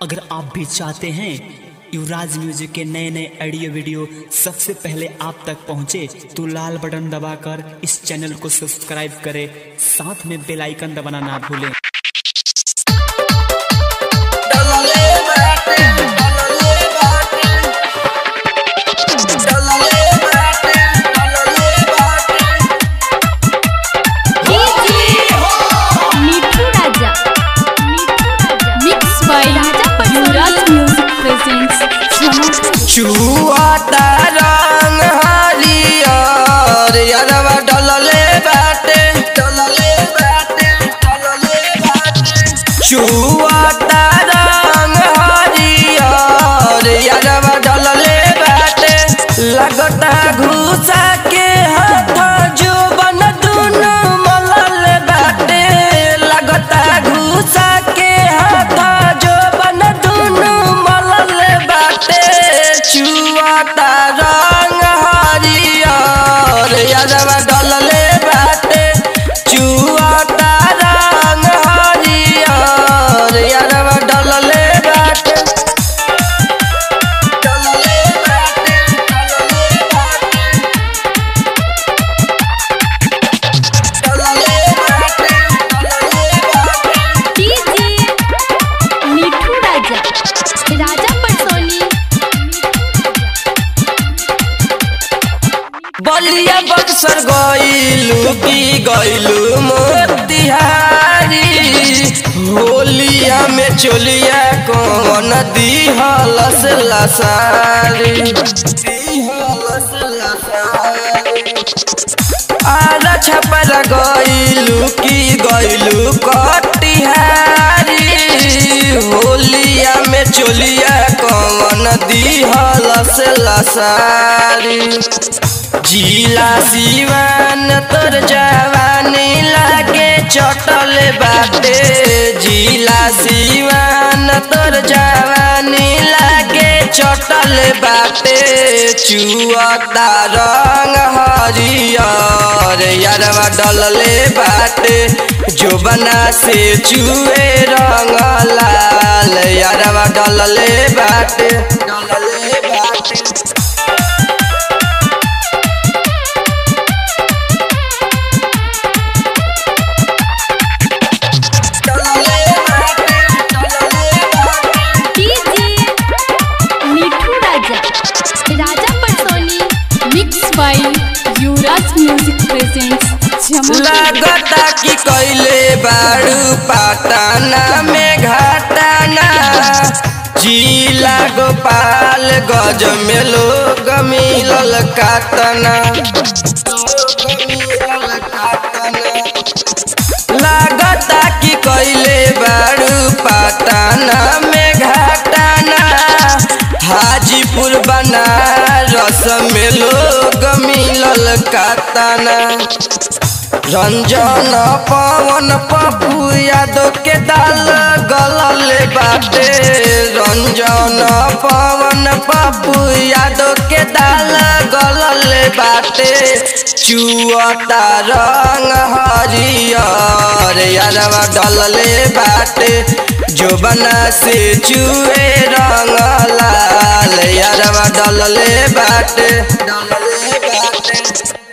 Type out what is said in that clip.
अगर आप भी चाहते हैं युवराज म्यूजिक के नए नए ऑडियो वीडियो सबसे पहले आप तक पहुंचे तो लाल बटन दबाकर इस चैनल को सब्सक्राइब करें साथ में बेल आइकन दबाना ना भूलें डलले बाटे डलले बाटे डलले बाटे डलले बाटे Mithu Raja mix by Raja Yuvraj music presents छुआता रंग हरियर यारवा डलले बाटे डलले बाटे डलले बाटे छुआता रंग हरियर यारवा डलले बाटे लगता घुसा के हाथ जो बन दुनु मलल बाटे लगता घुसा के हाथ जो बन दुनु मलल बाटे चुआता रंग हरियर यादवा डलले बाटे चुआता रंग हरियर यादवा डलले बाटे डलले बाटे डलले बाटे डलले बाटे डलले बाटे डीजे मिठू राजा राजा पटसोनी बलिया बक्सर गइलू की गइलू मोतिहारी होलिया में चोलिया कौन दिहलस लसारी दिहलस लसारी आला छपर गइलू की गइलू कटिहारी होलिया में चोलिया कौन दिहलस लसारी जिला सिवान तोर जवानी लागे चटल बाटे जिला सिवान तोर जवानी लागे चटल बाटे चुअता रंग हरियर यारवा डलले बाटे जोबना से चुए रंग लाल यारवा डलले बाटे डलले बाटे डलले बाटे डलले बाटे डीजे मिठू राजा राजा पटसोनी mix by Yuvraj music presents लगता कि कैले बारू पाटना में घाटाना जिला गोपाल गज में लोग मिलल काटना लगता कि कैले बारू पाटना में घाटाना हाजीपुर बनारस में लोग मिलल काटना रंजन पवन पप्पू यादव के दाल गलल बाटे रंजन पवन पप्पू यादव के दाल गलल बाटे चुअता रंग हरियर यारवा डलले बाटे जोबना से चुए रंग लाल यारवा डलले बाटे डलले बाटे